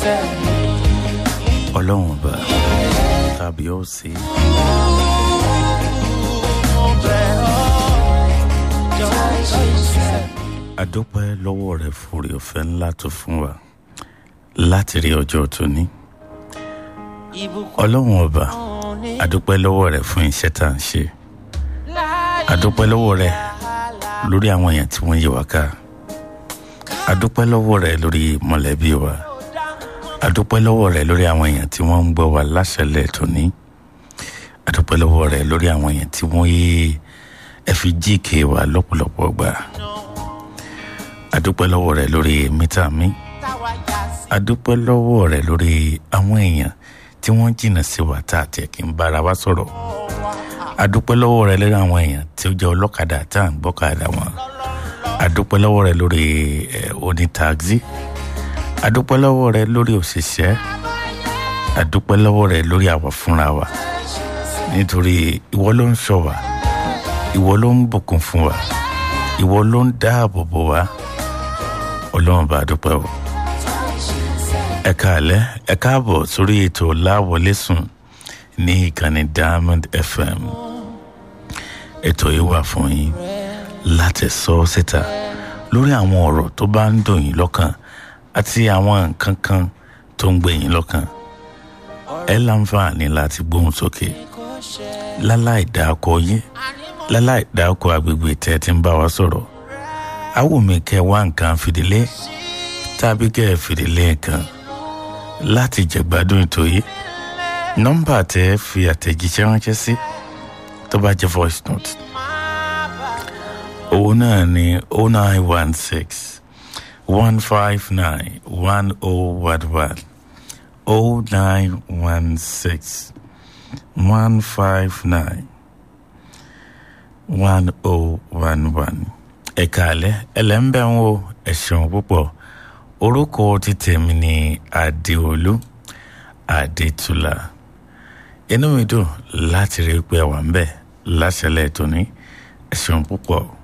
ọlọ́run ọba tàbí ó sí adúpẹ́ lọ́wọ́ rẹ̀ fúri ọ̀fẹ́ ńlá tó fún wa láti rí ọjọ́ tóní ọlọ́run ọba adúpẹ́ lọ́wọ́ rẹ̀ fún iṣẹ́ tá à ń ṣe adúpẹ́ lọ́wọ́ rẹ̀ lórí àwọn èèyàn tí wọ́n yí wa ká adúpẹ́ lọ́wọ́ rẹ̀ lórí mọ̀lẹ́bí wa adúpẹ́ lọ́wọ́ rẹ̀ lórí àwọn èèyàn tí wọ́n ń gbọ́ wa láṣẹlẹ̀ tóní adúpẹ́ lọ́wọ́ rẹ̀ lórí àwọn èèyàn tí wọ́n yé ẹ fi jíìkì wa lọ́pọ̀lọpọ̀ gbà adúpẹ́ lọ́wọ́ rẹ̀ lórí mítà mi adúpẹ́ lọ́wọ́ rẹ̀ lórí àwọn èèyàn tí wọ́n jìnnà sí wa tá àti ẹ̀kí ń bára wa sọ̀rọ̀ adúpẹ́ lọ́wọ́ rẹ̀ lórí àwọn èèyàn tí ó jẹ́ ọlọ́kadà tá à ń gbọ́kadà wọn adúpẹ́ lọ́wọ́ rẹ̀ lórí onítaxi adúpẹ́ lọ́wọ́ rẹ̀ lórí òṣìṣẹ́ adúpẹ́ lọ́wọ́ rẹ̀ lórí àwa fúnra wa nítorí ìwọ ló ń ṣọ́ wa ìwọ ló ń bùkún fún wa ìwọ ló ń dáàbò bò wá ọlọ́run bá dúpẹ́ o ẹ káàlẹ́ ẹ káàbọ̀ sórí ètò láwọlé sùn ní ìkànnì diamond fm ètò yìí wà fún yín láti sọ síta lórí àwọn ọ̀rọ̀ tó bá ń dùn yín lọ́kàn àti àwọn nǹkan kan tó ń gbé yín lọ́kàn ẹ láǹfààní láti gbóhùn sókè láláì dáko yín láláì dáko agbègbè tẹ́ ti ń bá wa sọ̀rọ̀ awùmí kẹ́ wá nǹkan fìdílé tàbí kẹ́ fìdílé nǹkan láti jẹ̀gbádùn ètò yìí nọ́mbà tẹ́ fi àtẹ̀jíṣẹ́ ránṣẹ́ sí tó bá jẹ́ voice note òun náà ni oh nine one six one five nine one oh one one oh nine one six one five nine one oh one one ẹ̀ka alẹ́ ẹlẹ́ńbẹ̀ ń wo ẹ̀sùn púpọ̀ orúkọ ti tèmi ní adéolú adétúlá inú mi dùn láti rí i pé wà ń bẹ̀ láṣẹlẹ̀ tóní ẹ̀sùn púpọ̀.